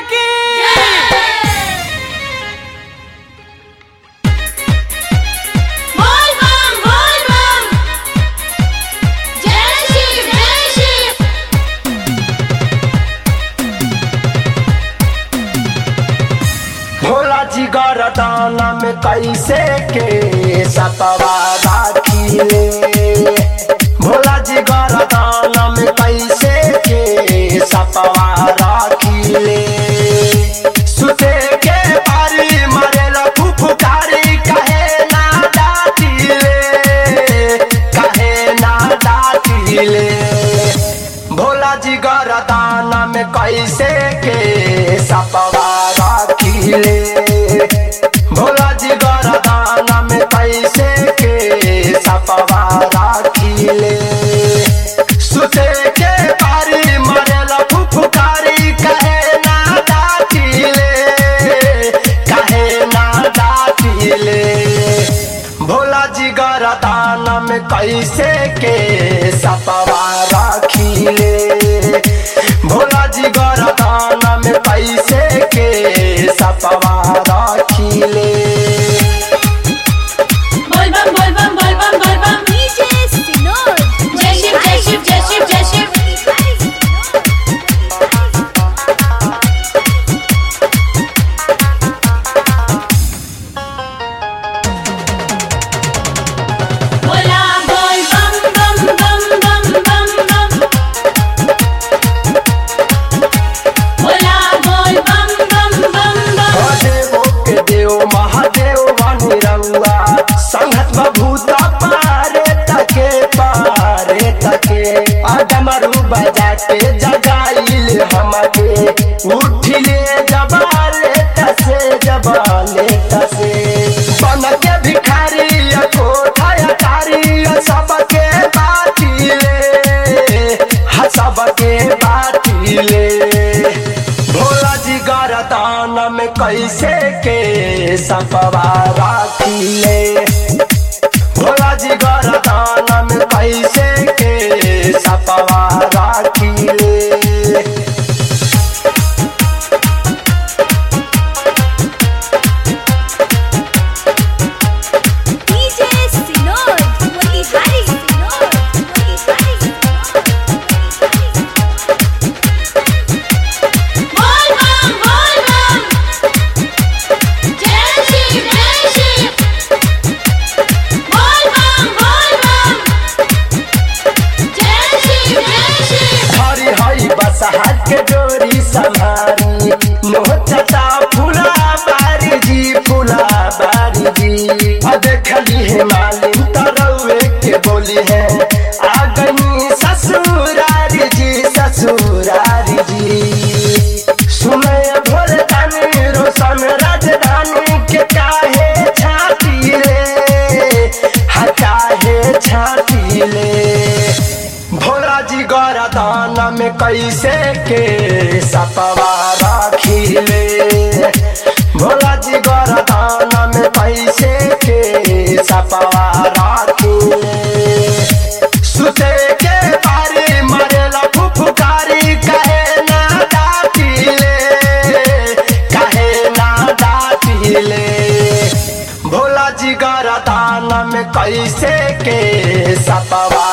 की बोल बम बोल बम जय शिव जय शिव भोला जी गरदाना में कैसे के सपवा राखिले भोला जी गरदाना में कैसे के सपवा राखिले सुते के बारी मरेला फुफुकारी कहे ना डाटिले कहे ना डाटिले भोला जी गरदाना में कैसे के सपवा राखिले भोला जी गरदाना में कैसे के सपवा राखिले सुते के बारी मरेला फुफुकारी कहे ना डाटिले कहे ना डाटिले भोला जी गरदाना में कैसे के सपवा राखिले भोला जी गरदाना में कैसे के सपवा राखिले बोल बम बोल बम बोल बम बोल बम डीजे सिनोर जय शिव जय शिव जय शिव जय शिव बोला बोल बम बम बम बम बम बम बोला बोल बम बम बम बम महादेवो के देव महादेव वाणी रंगा संगत बभूता पारे तके पारे तके अडमरू बजा के जगाइल हमके उठिले जबाले तसे जबाले तसे बन के भिखारी कोठा अटारी सबके बाटिले हा सबके बाटिले भोला जी गरदान में कैसे के सपवा राखिले भोला जी गरदान में कैसे के सपवा राखिले डीजे सिनोर वही हरी सिनोर वही हरी बोल बम बोल बम जय शिव जय शिव बोल बम बोल बम जय शिव जय शिव हरी हरी बस हाथ के डोरी संभारी नोचता फूला बारी जी फूला बारी जी आ देखली है मालिन तरवे के बोली है आ गई ससुरारी जी ससुरारी जी सुने भोर दानी रोशन राजधानी के काहे छाती रे हा काहे छाती ले भोला जी गरदान में कैसे के सपवा राखिले भोला जी गरदान में कैसे के सपवा राखिले सुते के बारी मरेला फुफुकारी कहे ना डाटिले कहे ना डाटिले भोला जी गरदान में कैसे के सपवा